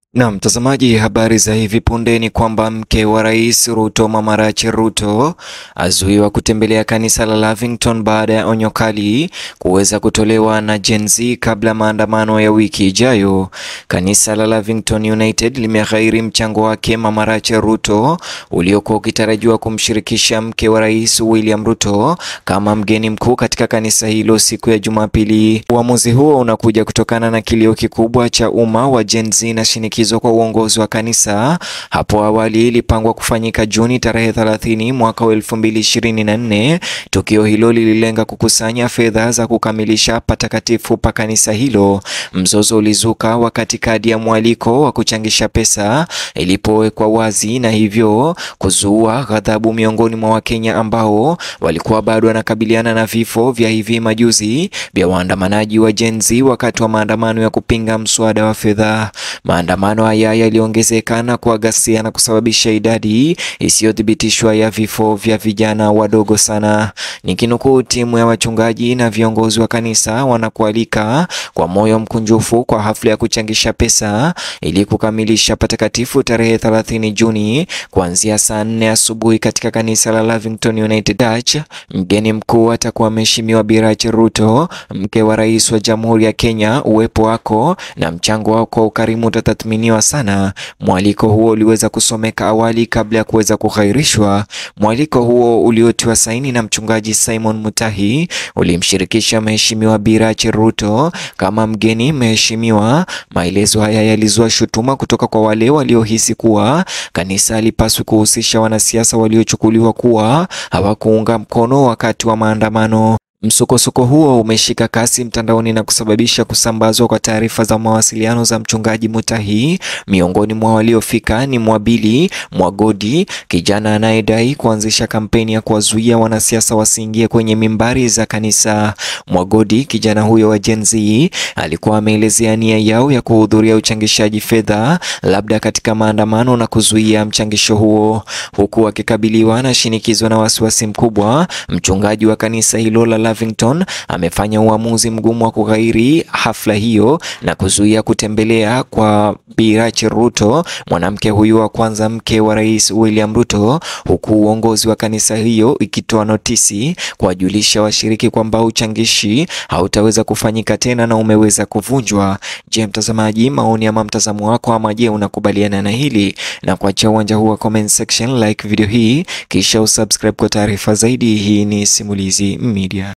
Na mtazamaji, habari za hivi punde ni kwamba mke wa rais Ruto, Mama Rachel Ruto, azuiwa kutembelea kanisa la Lavington baada ya onyo kali kuweza kutolewa na Gen Z kabla maandamano ya wiki ijayo. Kanisa la Lavington United limeghairi mchango wake Mama Rachel Ruto uliokuwa ukitarajiwa kumshirikisha mke wa rais William Ruto kama mgeni mkuu katika kanisa hilo siku ya Jumapili. Uamuzi huo unakuja kutokana na kilio kikubwa cha umma wa Gen Z na shinikizo kwa uongozi wa kanisa. Hapo awali ilipangwa kufanyika Juni tarehe 30 mwaka wa 2024. Tukio hilo lililenga kukusanya fedha za kukamilisha patakatifu pa kanisa hilo. Mzozo ulizuka wakati kadi ya mwaliko wa kuchangisha pesa ilipowekwa wazi na hivyo kuzua ghadhabu miongoni mwa Wakenya ambao walikuwa bado wanakabiliana na vifo vya hivi majuzi vya waandamanaji wa Gen Z wakati wa maandamano ya kupinga mswada wa fedha. Maandamano haya yaliongezeka na kwa ghasia na kusababisha idadi isiyothibitishwa ya vifo vya vijana wadogo sana. Nikinukuu, timu ya wachungaji na viongozi wa kanisa wanakualika kwa moyo mkunjufu kwa hafla ya kuchangisha pesa ili kukamilisha patakatifu tarehe 30 Juni kuanzia saa 4 asubuhi katika kanisa la Lavington United Church. Mgeni mkuu atakuwa Mheshimiwa Bi Rachel Ruto, mke wa rais wa Jamhuri ya Kenya. Uwepo wako na mchango wako kwa ukarimu utatathminiwa sana. Mwaliko huo uliweza kusomeka awali kabla ya kuweza kughairishwa. Mwaliko huo uliotiwa saini na mchungaji Simon Mutahi ulimshirikisha Mheshimiwa Bi Rachel Ruto kama mgeni mheshimiwa. Maelezo haya yalizua shutuma kutoka kwa wale waliohisi kuwa kanisa halipaswi kuhusisha wanasiasa waliochukuliwa kuwa hawakuunga mkono wakati wa maandamano. Msukosuko huo umeshika kasi mtandaoni na kusababisha kusambazwa kwa taarifa za mawasiliano za mchungaji Mutahi. Miongoni mwa waliofika ni Mwabili Mwagodi, kijana anayedai kuanzisha kampeni ya kuwazuia wanasiasa wasiingie kwenye mimbari za kanisa. Mwagodi, kijana huyo wa Gen Z, alikuwa ameelezea nia yao ya kuhudhuria uchangishaji fedha labda katika maandamano na kuzuia mchangisho huo, huku akikabiliwa na shinikizo na wasiwasi mkubwa. Mchungaji wa kanisa hilo la Lavington amefanya uamuzi mgumu wa kughairi hafla hiyo na kuzuia kutembelea kwa Bi Rachel Ruto, mwanamke huyu wa kwanza mke wa Rais William Ruto, huku uongozi wa kanisa hiyo ikitoa notisi kuwajulisha washiriki kwamba uchangishi hautaweza kufanyika tena na umeweza kuvunjwa. Je, mtazamaji, maoni ama mtazamo wako ama je, unakubaliana na hili? Na kuachia uwanja huu wa comment section, like video hii kisha usubscribe kwa taarifa zaidi. Hii ni Simulizi Media.